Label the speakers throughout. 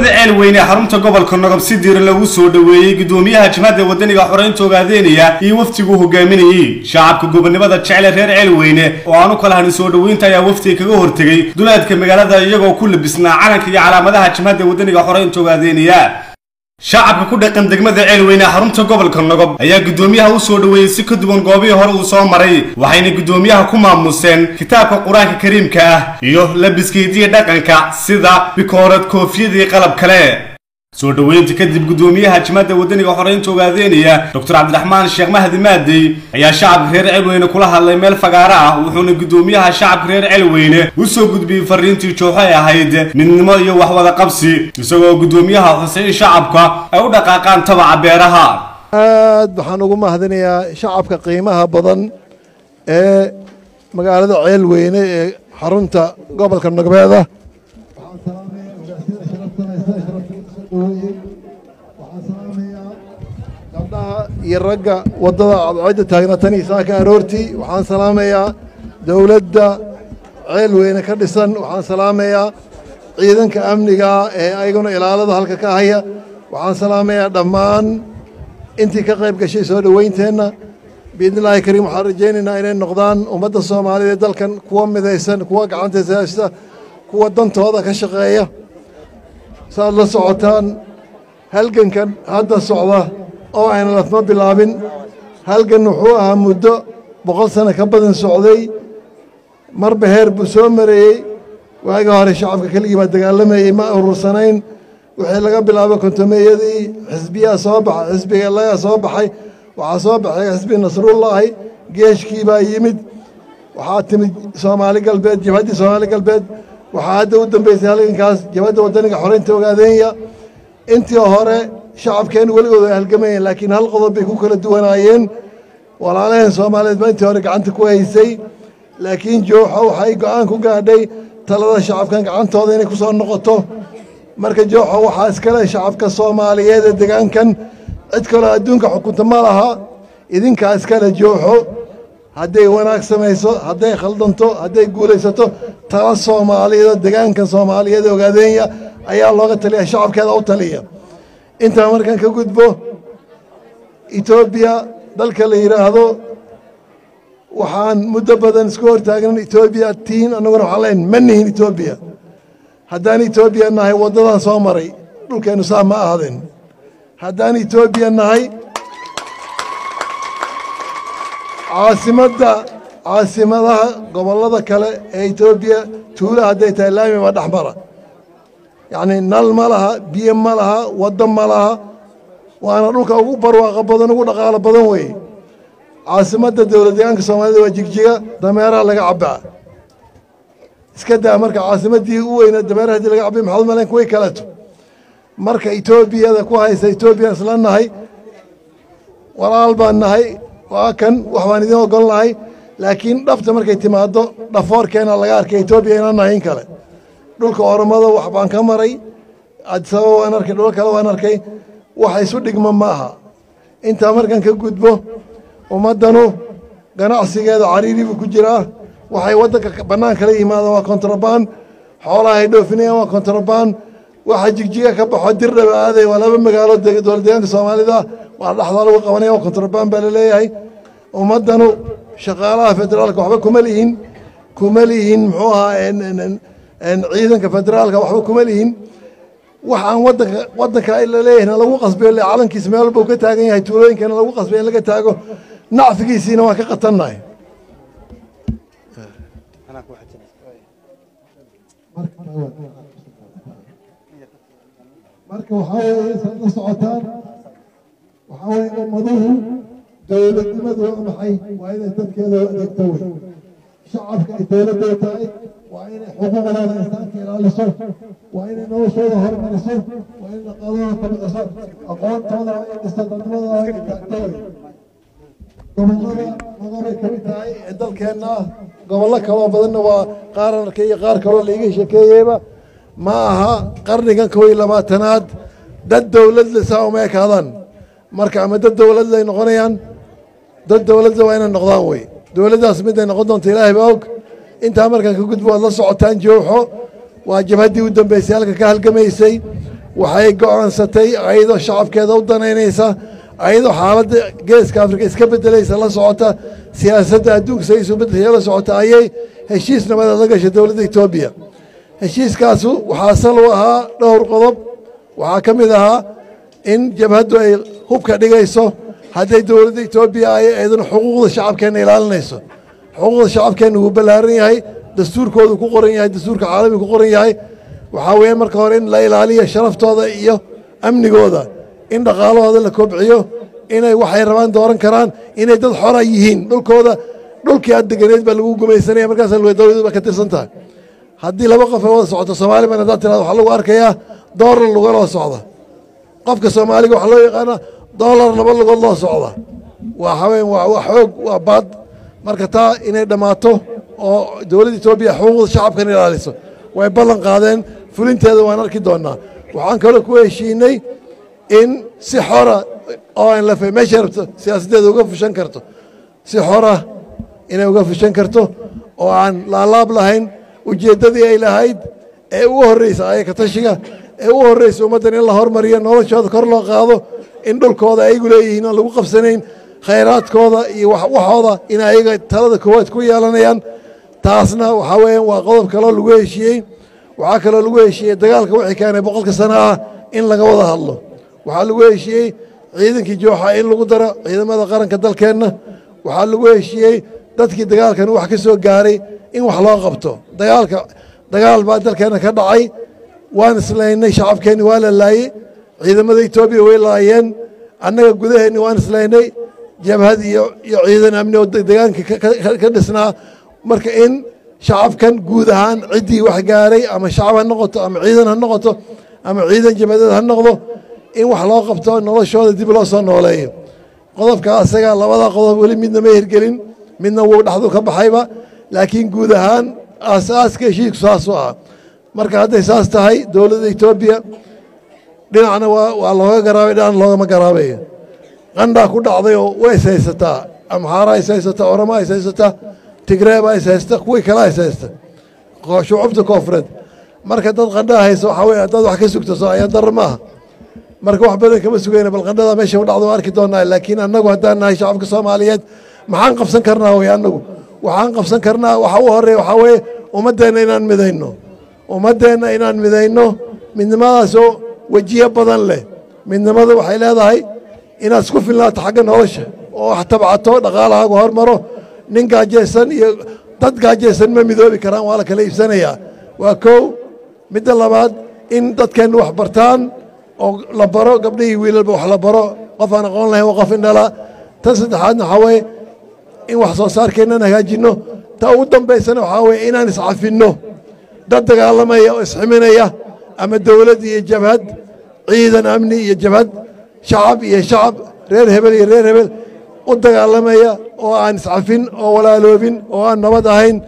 Speaker 1: magaalada ceelweyne ee xarunta gobolka nogob si diiran lagu soo dhoweeyey gudoomiyaha jimhadda wadaniga xoreynta ogaadeynaya iyo wafdiguu hogaaminayey shacabka gobonimada jecle reer ceelweyne oo aanu kala hanin soo dhoweynta ayaa wafdiga kaga hortegey duleedka magaalada iyagoo ku labisnaa calanka iyo calaamadaha jimhadda wadaniga xoreynta ogaadeynaya shacabka ku dhaqan degmada ceelweyne ee xarunta gobolka nogob ayaa guddoomiyaha u soo dhoweeyey si ka duwan goobihii hore uu soo maray waxayna guddoomiyaha ku maamuseen kitaabka qur-aanka kariimka ah iyo labiska hidiya dhaqanka sida bikoorad koofiyadii qalab kale soo dhoweynta kadib guddoomiyaha jimhadda wadaniga xoreynta ogaadeynaya doctor cabdiraxmaan sheekh mahdi maadey ayaa shacabka reer celweyne kula hadlay meel fagaaro ah wuxuuna guddoomiyaha shacabka reer celweyne u soo gudbiyey fariintii jooxo ay ahayd midnimo iyo waxwada qabsi isagoo guddoomiyaha xusay in shacabka ay u dhaqaaqaan tabaca beeraha
Speaker 2: aad waxaan ugu mahadinayaa shacabka qiimaha badan ee magaalada ceelweyne ee xarunta gobolka nogbeeda gabdhaha iyo ragga waddada cadceedda taagna tan iyo saaka aroortii waxaan salaamayaa dowladda ceelweyne ka dhisan waxaan salaamayaa ciidanka amniga ee ayaguna ilaalada halka ka haya waxaan salaamayaa dhammaan intii ka qayb gashay soo dhoweynteenna biidnillaahi kariim waxaan rajaynaynaa inay noqdaan ummadda soomaaliya ee dalkan kuwa midaysan kuwa gacantays haysta kuwa dantooda ka shaqeeya saaad la socotaan halgankan hadda socda oo ayna lafma bilaabin halgan wuxuu ahaa muddo boqol sano ka badan socday marba heer buu soo mareeyey waagii hore shacabka keligii baa dagaalamayey ma urursanayn wixii laga bilaabo kontomeeyadii xisbiyaa soo baxay xisbiga lagaa soo baxay waxaa soo baxay xisbi nasrullaahi geeshkii baa yimid waxaa timid soomaali galbeed jabhaddii soomaali galbeed waxaa hadda u dambeysay halgankaas jabhadda waddaniga xoreynta ogaadeenya intii hore shacabkeen weligood ay halgamayeen laakiin hal qodob bay ku kala duwanaayeen walaalaheen soomaaliyeed baa intii hore gacanta ku haysay laakiin jooxo waxay go'aan ku gaadhay talada shacabkan gacantooda inay ku soo noqoto marka jooxo waxaa iskale shacabka soomaaliyeed ee degaankan cid kaloo adduunka xukunta ma laha idinkaa iskale jooxo hadday wanaag samayso hadday khaldanto hadday guulaysato tala soomaaliyeed degaankan soomaaliyeed ee ogaadeenya ayaa looga taliya shacabkeeda u taliya intaa markaan ka gudbo etoobiya dalka la yidhaahdo waxaan muddo badan isku hortaagnan etoobiya tiin annaguna waxaan leen ma nihin etoobiya haddaan etoobiya nahay waddadan soo maray dhulkeennu saa ma ahaden haddaan etoobiya nahay caasimadda caasimadaha gobollada kale ee etoobiya tuula hadday tahay laami baa dhex mara yacnii nal ma laha biyo ma laha waddo ma laha waana dhulka ugu barwaaqo badan ugu dhaqaalo badan weeye caasimadda dowlad deegaanka soomaalida waa jigjiga dameeraha laga cabbaa iska daa marka caasimaddii u weyna dameeraha hadii laga cabbay maxaad malayn kuway kaleto marka etoobiyada ku haysa etoobiya isla nahay walaal baan nahay waa kan wax baan idiin ogol nahay laakiin dhabta markay timaaddo dhafoorkeena laga arkay etoobiya inaan nahay in kale dhulka oromada wax baan ka maray adisababa waan arkay dhul kale waan arkay wax isu dhigma ma aha intaa markaan ka gudbo ummaddanu ganacsigeeda cariiri buu ku jiraa waxay waddanka bannaan kala yimaadaan waa kontrabaan xoolaha ay dhoofinayaan waa kontrabaan waxa jigjiga ka baxo dirdhaba aaday waa laba magaalo dowlad deegaanka soomaalida waa dhexdaa lagu qabanaya waa kontrabaan baa laleeyahay ummaddanu shaqaalaha federaalka waxba kuma lihin kuma lihin muxuu ahaa ciidanka federaalka waxba kuma lihin wax aan wadanka waddanka la leeyahayna lagu qasbay le calankiisa meel walba uu ka taagan yahay tuulooyinkana lagu qasbay in laga taago nacfigiisiina waan ka qatannahay marka waxaa weeye isaad la socotaan waxaa weeye ummaduhu dowladnimadu waa maxay waa inay dadkeeda adeegto wey shacabka ay dowladda tahay waa inay xuquuqdooda insaanka ilaaliso waa inay noloshooda hormariso waa inay dhaqaalooda kobciso aqoontooda waa inay dhisto dadnimadooda waa inay taagto wey gobollada nogobay ka mid tahay ee dalkeenna ah gobollo kaloo badanna waa qaar arkay iyo qaar kaloo laiga sheekeeyeyba ma aha qarnigan kow iyo labaatanaad dad dowladle saa uma ekaadaan marka ama dad dowladle ay noqonayaan dad dowladle waa inay noqdaan wey dowladdaas mid ay noqon doonto ilaahay baa og intaa markaan ka gudbo waad la socotaan jooxo waa jabhaddii u dambeysay halka ka halgamaysay waxay go'aansatay ayadoo shacabkeeda u danaynaysa ayadoo xaaladda geeska afrika iska beddelaysa la socota siyaasadda adduunka say isu beddelaya la socota ayay heshiis nabadeed la gashay dowladda etoobiya heshiiskaasu waxaa sal u ahaa dhowr qodob waxaa ka mid ahaa in jabhaddu ay hubka dhigayso hadday dowladda etoobiya ay eeduna xuquuqda shacabkeenna ilaalinayso xuquuqda shacabkeenna wuu ballaaran yahay dastuurkoodu ku qoran yahay dastuurka caalamiga ku qoran yahay waxaa weeye marka hore in la ilaaliyo sharaftooda iyo amnigooda in dhaqaalahooda la kobciyo inay waxay rabaan dooran karaan inay dad xora yihiin dhulkooda dhulkii aad deganeed baa lagu gumaysanaya markaasa dowladdu ba ka tirsan tahay haddii laba qof ay wada socoto soomaali baan haddaad tirahdo waxaa lagu arkayaa doolar lugaloo socda qofka soomaaliga waxaa loo yaqaanaa doolar laba lugood loo socda waa haween waa xoog waa baad marka taa inay dhammaato oo dowladda etoobiya xuquuqda shacabkan ilaaliso way ballan qaadeen fulinteeda waan arki doonnaa waxaan kaloo ku heshiinay in si xora oo aan lafe meeshay rabto siyaasaddeeda uga fushan karto si xora inay uga fushan karto oo aan laalaab lahayn ujeeddadii ay lahayd ee ugu horreysa ayaka tashiga ee ugu horreysa ummaddan in la hormariyo noloshooda kor loo qaado in dhulkooda ayagu leeyihiin aan lagu qabsanayn khayraadkooda iyo waxooda in ayaga talada koowaad ku yeelanayaan taasna waxaa weeyaan waa qodob kaloo lagu heshiiyey waxaa kaloo lagu heshiiyey dagaalka wixii keenay boqolka sano ah in laga wada hadlo waxaa lagu heshiiyey ciidankii jooxa in lagu daro ciidamada qaranka dalkeenna waxaa lagu heshiiyey dadkii dagaalkan wax ka soo gaaray in wax loo qabto dagaalka dagaal baa dalkeenna ka dhacay waan islaynay shacabkeenni waa la laayey ciidamada etoobiya way laayeen annaga gudaheenni waan islaynay jabhad iyo iyo ciidan amni oo degaanka ka dhisnaa marka in shacabkan guud ahaan ciddii wax gaaray ama shacab ha noqoto ama ciidan ha noqoto ama ciidan jabhadeed ha noqdo in wax loo qabto noloshooda dib loo soo nooleeyo qodobka asaga labada qodob weli midna ma hirgelin midna wuu dhexdu ka baxayba laakiin guud ahaan aasaaska heshiisku saasuu ah marka hadday saas tahay dowladda etoobiya dhinacna waa looga garaabay dhinacna loogama garaabayo qandhaa ku dhacday oo way is haysataa amxaara is haysataa orama is haysataa tigreeba is haysta kuwii kala is haysta shucubta koofureed marka dad qandhaa haysa waxaa weye haddaad wax ka sugto soo ayaan darro maaha marka wax badan kama sugayna bal qandhada meesha u dhacdo waa arki doonnaa laakiin annagu haddaan nahay shacabka soomaaliyeed maxaan qabsan karnaa wey annagu waxaan qabsan karnaa waxa u horeeya waxaa weeye ummaddeenna inaan midayno ummaddeenna inaan midayno midnimadaasoo wejiyo badan leh midnimadu waxay leedahay inaad isku filnaato xagga nolosha oo wax tabcato dhaqaalahaagu hormaro nin gaajaysan iyo dad gaajaysan ma midoobi karaan waa la kala iibsanayaa waa kow midda labaad in dadkeenna wax bartaan oo la baro gabdhihii wiilalba wax la baro qof aan aqoon lahayn waa qof indhala tan saddexaadna waxaa weeye in wax soo saarkeennan hagaajinno ta ugu dambaysana waxaa weeye inaan iscafinno dad dagaalamaya oo isximinaya ama dowlad iyo jabhad ciidan amni iyo jabhad shacab iyo shacab reer hebel iyo reer hebel u dagaalamaya oo aan iscafin oo walaaloobin oo aan nabad ahayn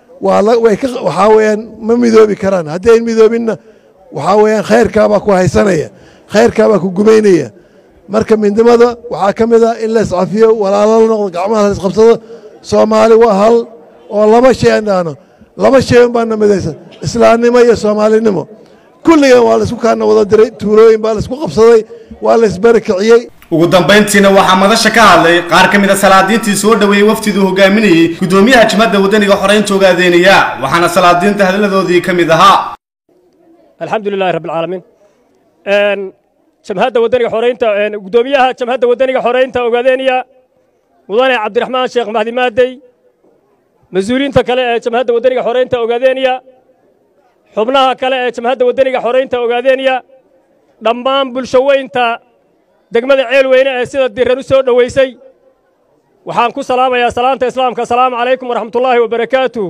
Speaker 2: waxaa weeyaan ma midoobi karaan haddii ayn midoobinna waxaa weeyaan khayrkaabaa ku haysanaya khayrkaabaa ku gumaynaya marka midnimada waxaa ka mid a in la iscafiyo walaalo la noqdo gacmaha la isqabsado soomaali waa hal oo laba shay aan dhahno laba shay un baana midaysan islaamnimo iyo soomaalinimo kulligan waa laisku kaana wada diray tuulooyin baa laisku qabsaday waa la isbarakiciyey
Speaker 1: ugu dambayntiina waxaa madasha ka hadlay qaar ka mid a salaadiintii soo dhoweeyey wafdiduu hogaaminayey guddoomiyaha jimada wadaniga xoreynta ogaadeynaya waxaana salaadiinta hadaladoodii ka mid ahaa
Speaker 3: alxamdu lilahi rabbi alcaalamiin jamhadda wadaniga xoreynta guddoomiyaha jamhadda wadaniga xoreynta ogaadeynaya mudane cabdiraxmaan sheekh mahdi maadey mas-uuliyiinta kale ee jamhadda wadaniga xoreynta ogaadeynaya xubnaha kale ee jamhadda wadaniga xoreynta ogaadeynaya dhammaan bulsho weynta degmada ceelweyne ee sida diran u soo dhoweysay waxaan ku salaamayaa salaanta islaamka asalaamu calaykum waraxmatullaahi wabarakaatuh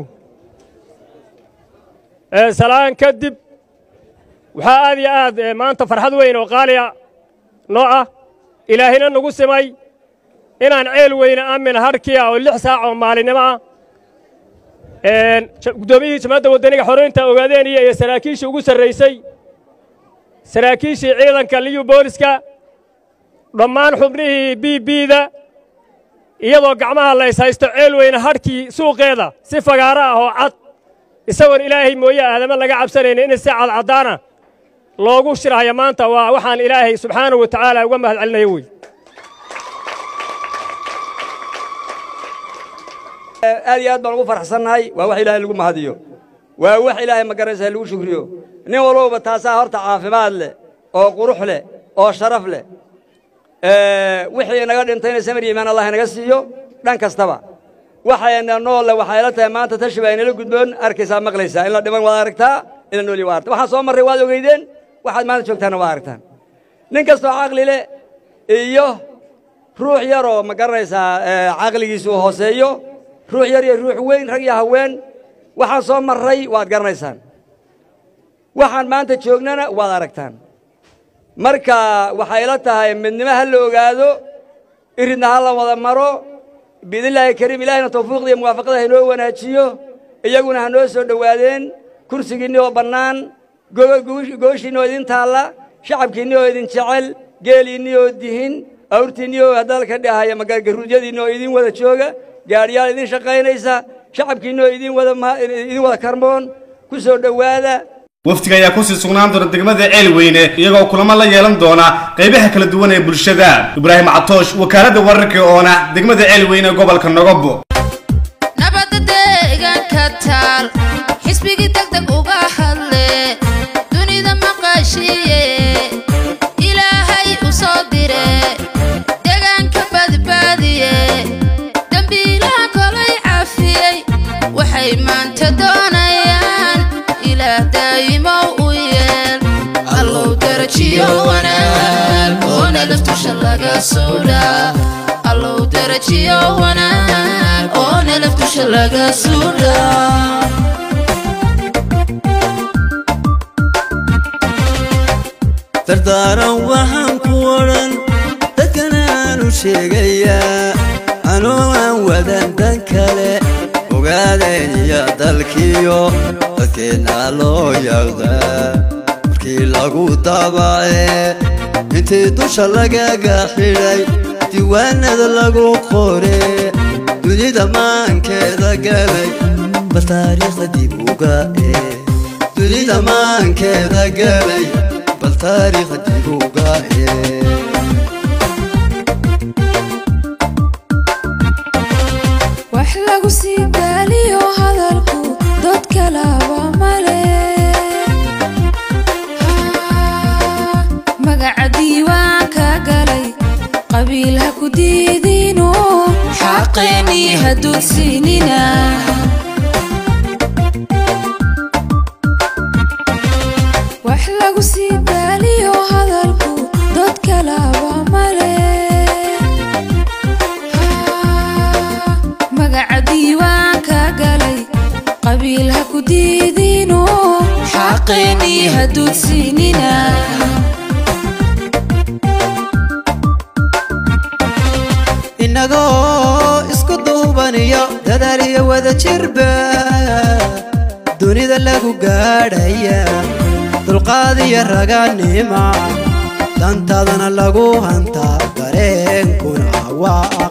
Speaker 3: salaan kadib waxaa aad iyo aad maanta farxad weyn oo qaaliya noo ah ilaahina nagu simay inaan ceel weyne aamin hadhkiya oo lix saac oo maalinimo ah guddoomiyihii jamhadda waddaniga xoreynta ogaadeeniya iyo saraakiishii ugu sarraysay saraakiishii ciidanka liyu booliska dhammaan xubnihii b bda iyadoo gacmaha la ishaysto ceel weyne hadhkii suuqeeda si fagaaro ah oo cad isagoon ilaahay mooye aadama laga cabsanayna in si cadcaddaana loogu shirhaya maanta waa waxaan ilaahay subxaanahu wa tacaala uga mahad celinaya wey
Speaker 4: aad iyo aad baan ugu faraxsannahay waa wax ilaahay lagu mahadiyo waa wax ilaahay magaraysa lagu shukriyo nin walbaba taasaa horta caafimaad leh oo qurux leh oo sharaf leh wixii naga dhintayna samir yimaan allah inaga siiyo dhan kastaba waxayna noolle waxay la tahay maanta tashi baa inala gudboon arkaysaa maqlaysaa in la dhiman waad aragtaa in la nooli waa aragtaa waxaan soo marray waad ogeydeen waxaad maanta joogtaana waa aragtaan nin kastoo caqli leh iyo ruux yaroo ma garanaysaa caqligiisu hooseeyo ruux yar iyo ruux weyn rag iyo haween waxaan soo marray waad garanaysaan waxaan maanta joognana waad aragtaan marka waxay la tahay midnimo ha la ogaado iridna ha la wada maro biidnillaahi kariim ilaahayna tawfiiqda iyo muwaafaqada ha inoo wanaajiyo iyaguna ha noo soo dhowaadeen kursigiinni oo bannaan gooshiinni oo idin taalla shacabkiinni oo idin jecel geeliinni oo dihin awrtiinni oo hadalka dhahaya magaruudyadiinni oo idin wada jooga gaadhiyaal idin shaqaynaysa shacabkiinni oo idin wada idin wada karmoon ku soo dhowaada
Speaker 1: wafdiga ayaa kusii sugnaan doona degmada ceelweyne iyagoo kulamo la yeelan doona qaybaha kala duwan ee bulshada ibraahim catoosh wakaaladda wararka oona degmada ceelweyne ee gobolka nogobo
Speaker 5: nabadda deegaanka taal xisbigii degdeg uga hadle dunida maqashiiye ilaahay u soo dire deegaanka badbaadiye dembiilaha kolay cafiyey waxay maanta doonayaan ilaah daa'imow u yeel allow darajiyo wanaag oo nalaftusha laga suudhaa allow darajiyo wanaag oo nalaftusha laga suudhaa
Speaker 6: dardaaran waxaan ku odhan dadkan aanu sheegayaa anuu aan wadan dan kale ogaadeen iyo dalkiyo dadkeenna loo yaqdaa markii lagu daabacee intii dusha lagaga xidhay diiwaanada lagu qoree dunida maankeeda galay bal taariikhda dib uga ee dunida maankeeda galay bal taariikhda dib uga ee
Speaker 5: wax lagu sii daaliyo hadalku dad kalaba male magaca diiwaanka galay qabiil ha ku diidino xaqeennii ha dulsinina wax lagu sii daaliyo hadalku dad kalaba male magaca diiwaanka galay qabiil ha ku diidino xaqeennii ha dulsinina
Speaker 6: innagoo isku duubaniyo dadaal iyo wada jirba dunida lagu gaadhaya dulqaad iyo raganima dantaadana lagu hantaa dareenkuna waa